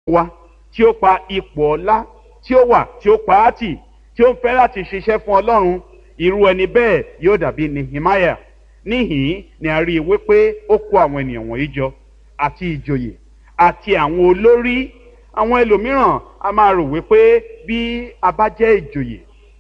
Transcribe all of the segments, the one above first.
wa tí ó pa ipò ọlá tí ó wà tí ó pa á tì tí ó ń fẹ́ láti ṣiṣẹ́ fún ọlọ́run irú ẹni bẹ́ẹ̀ yóò dàbí nehemiah níhìn ni a rí i wípé ó kó àwọn ènìyàn wọ̀nyí jọ àti ìjòyè àti àwọn olórí àwọn ẹlòmíràn a máa rò wípé bí a bá jẹ́ ìjòyè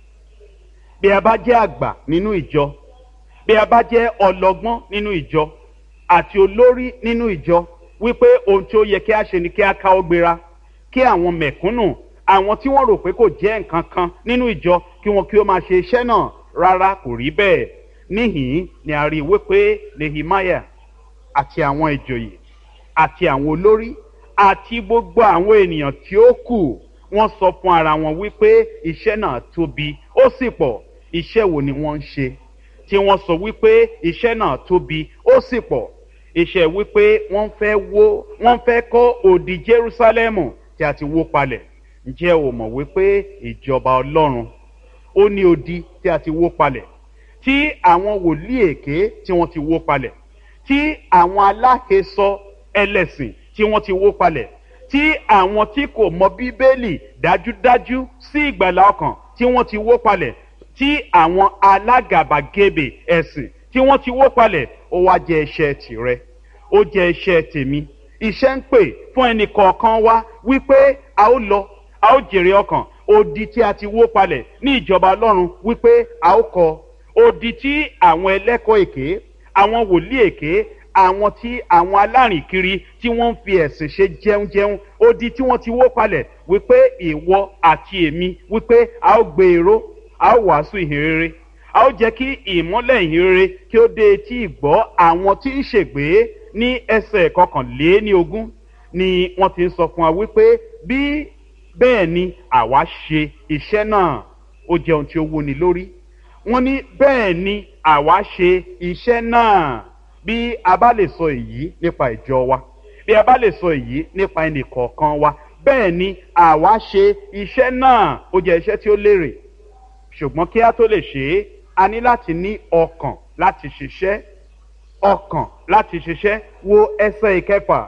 bí a bá jẹ́ àgbà nínú ìjọ bí a bá jẹ́ ọlọ́gbọ́n nínú ìjọ àti olórí nínú ìjọ wípé ohun tí ó yẹ kí a ṣe ni kí a káwọ́ gbéra kí àwọn mẹ̀kúnnù àwọn tí wọ́n rò pé kò jẹ́ nǹkan kan nínú ìjọ kí wọ́n kí ó máa ṣe iṣẹ́ náà rárá kò rí bẹ́ẹ̀ níhìn ni a rí i wípé nehemiah àti àwọn ìjòyè àti àwọn olórí àti gbogbo àwọn ènìyàn tí ó kù wọ́n sọ fún ara wọn wípé iṣẹ́ náà tóbi ó sì pọ̀ iṣẹ́ wo ni wọ́n ń ṣe tí wọ́n sọ wípé iṣẹ́ náà tóbi ó sì pọ̀ iṣẹ́ wípé wọ́n fẹ́ wó wọ́n fẹ́ kọ́ òdì jerúsálẹ́mù tí a ti wó palẹ̀ ǹjẹ́ o mọ̀ wípé ìjọba ọlọ́run ó ní odi tí a ti wó palẹ̀ tí àwọn wòlíì èké tí wọ́n ti wó palẹ̀ tí àwọn aláhesọ ẹlẹ́sìn tí wọ́n ti wó palẹ̀ tí àwọn tí kò mọ bíbélì dájúdájú sí ìgbàlá ọkàn tí wọ́n ti wó palẹ̀ tí àwọn alágàbàgebè ẹ̀sìn tí wọ́n ti wó palẹ̀ ó wá jẹ́ iṣẹ́ tìrẹ ó jẹ́ iṣẹ́ tèmi iṣẹ́ ń pè fún ẹnì kọ̀ọ̀kan wá wípé a ó lọ a ó jèrè ọkàn odi tí a ti wó palẹ̀ ní ìjọba ọlọ́run wípé a ó kọ odi tí àwọn ẹlẹ́kọ̀ọ́ èké àwọn wòlíì èké àwọn tí àwọn alárìnkiri tí wọ́n ń fi ẹ̀sìn ṣe jẹunjẹun odi tí wọ́n ti wó palẹ̀ wípé ìwọ àti èmi wípé a ó gbé èrò a ó wàásù ìhìnrere a ó jẹ́ kí ìmọ́lẹ̀ ìhìnrere kí ó dé etí ìgbọ́ àwọn tí ń ṣègbè ní ẹsẹ̀ kọkànléní ogún ni wọ́n ti ń sọ fún wa wípé bí bẹ́ẹ̀ ni àwa ṣe iṣẹ́ náà ó jẹ́ ohun tí ó wúni lórí wọ́n ní bẹ́ẹ̀ ni àwa ṣe iṣẹ́ náà bí a bá lè sọ èyí nípa ìjọ wa bí a bá lè sọ èyí nípa ẹnì kọ̀ọ̀kan wa bẹ́ẹ̀ ni àwa ṣe iṣẹ́ náà ó jẹ́ iṣẹ́ tí ó lérè ṣùgbọ́n kí a tó lè ṣe é a ní láti ní ọkàn láti ṣiṣẹ́ ọkàn láti ṣiṣẹ́ wo ẹsẹ̀ ìkẹfà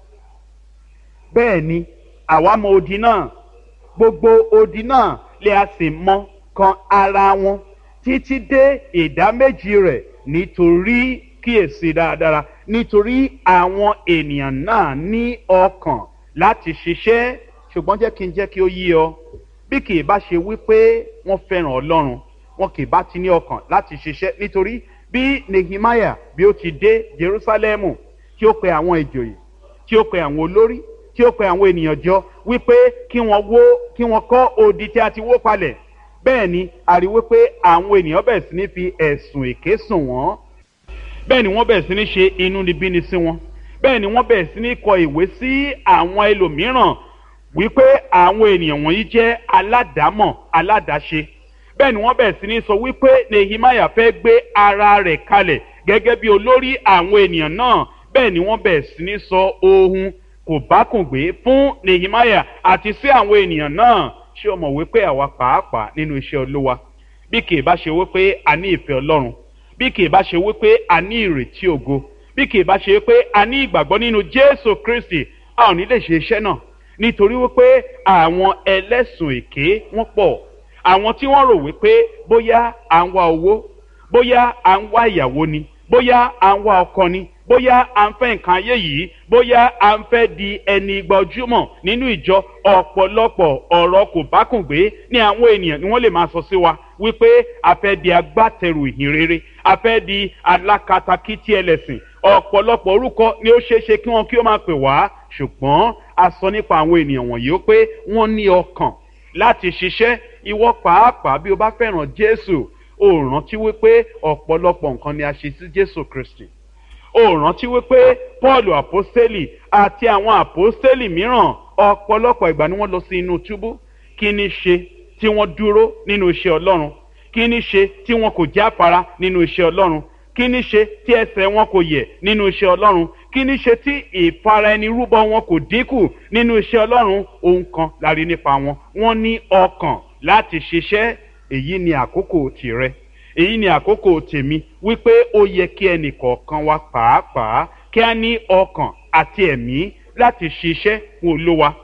bẹ́ẹ̀ ni àwa mọ odi náà gbogbo odi náà lè a sì mọ kan ara wọn títí dé ìdá méjì rẹ̀ nítorí kíyèsí dáradára nítorí àwọn ènìyàn náà ní ọkàn láti ṣiṣẹ́ ṣùgbọ́n jẹ́ kí n jẹ́ kí ó yí ọ bí kì í bá ṣe wípé wọ́n fẹ́ràn ọlọ́run wọn kì í bá ti ní ọkàn láti ṣiṣẹ́ nítorí bí nehemiah bí ó ti dé jerusalemu tí ó pe àwọn ìjòyè tí ó pe àwọn olórí tí ó pe àwọn ènìyàn jọ wípé kí wọ́n wó kí wọ́n kọ́ odi tí a ti wó palẹ̀ bẹ́ẹ̀ ni a rí wípé àwọn ènìyàn bẹ̀rẹ̀ sí ní fi ẹ̀sùn èké sùn wọ́n bẹ́ẹ̀ ni wọ́n bẹ̀rẹ̀ sí ní ṣe inúnibíni sí wọn bẹ́ẹ̀ ni wọ́n bẹ̀rẹ̀ sí ní kọ ìwé sí àwọn ẹlòmíràn wípé àwọn ènìyàn wọ̀nyí jẹ́ aládàámọ̀ aládàáṣe bẹ́ẹ̀ ni wọ́n bẹ̀rẹ̀ sí ní sọ wípé nehemiah fẹ́ gbé ara rẹ̀ kalẹ̀ gẹ́gẹ́ bí olórí àwọn ènìyàn náà bẹ́ẹ̀ ni wọ́n bẹ̀rẹ̀ sí ní sọ ohun kò bá kùn gbé fún nehemiah àti sí àwọn ènìyàn náà ṣé o mọ̀ wípé àwa pàápàá nínú iṣẹ́ olúwa bí kì í bá ṣe wípé a ní ìfẹ́ ọlọ́run bí kì í bá ṣe wípé a ní ìrètí ògo bí kì í bá ṣe wípé a ní ìgbàgbọ́ nínú jésù kristi a ò ní lè ṣe iṣẹ́ náà nítorí wípé àwọn ẹlẹ́sùn èké wọ́n pọ̀ àwọn tí wọ́n rò wípé bóyá à ń wá owó bóyá à ń wá ìyàwó ni bóyá à ń wá ọkọ ni bóyá à ń fẹ́ nǹkan ayé yìí bóyá à ń fẹ́ di ẹni gbajúmọ̀ nínú ìjọ ọ̀pọ̀lọpọ̀ ọ̀rọ̀ kò bá kùn gbé ní àwọn ènìyàn ni wọ́n lè máa sọ sí wa wípé a fẹ́ di agbátẹrù ìhìnrere a fẹ́ di alákatakítí ẹlẹ́sìn ọ̀pọ̀lọpọ̀ orúkọ ni ó ṣeé ṣe kí wọ́n kí ó máa pè wá ṣùgbọ́n a sọ nípa àwọn ènìyàn wọ̀nyí ó pé wọ́n ní ọkàn láti ṣiṣẹ́ ìwọ pàápàá bí o bá fẹ́ràn jésù o rántí wípé ọ̀pọ̀lọpọ̀ nǹkan ni a ṣe sí jésù kristi o rántí wípé paul àpọ́sítélì àti àwọn àpọ́sítélì mìíràn ọ̀pọ̀lọpọ̀ ìgbà ni wọ́n lọ sí inú túbú kí ni ṣe tí wọ́n dúró nínú iṣẹ́ ọlọ́run kí ni ṣe tí wọn kò jáfara nínú iṣẹ́ ọlọ́run kí ni ṣe tí ẹsẹ̀ wọn kò yẹ̀ nínú iṣẹ́ ọlọ́run kí ni ṣe tí ìfara ẹni rúbọ wọn kò dínkù nínú iṣẹ́ ọlọ́run ohun kan la rí nípa wọn wọ́n ní ọkàn láti ṣiṣẹ́ èyí ni àkókò tìrẹ èyí ni àkókò tèmi wípé ó yẹ kí ẹnì kọ̀ọ̀kan wa pàápàá kí a ní ọkàn àti ẹ̀mí láti ṣiṣẹ́ fún olówa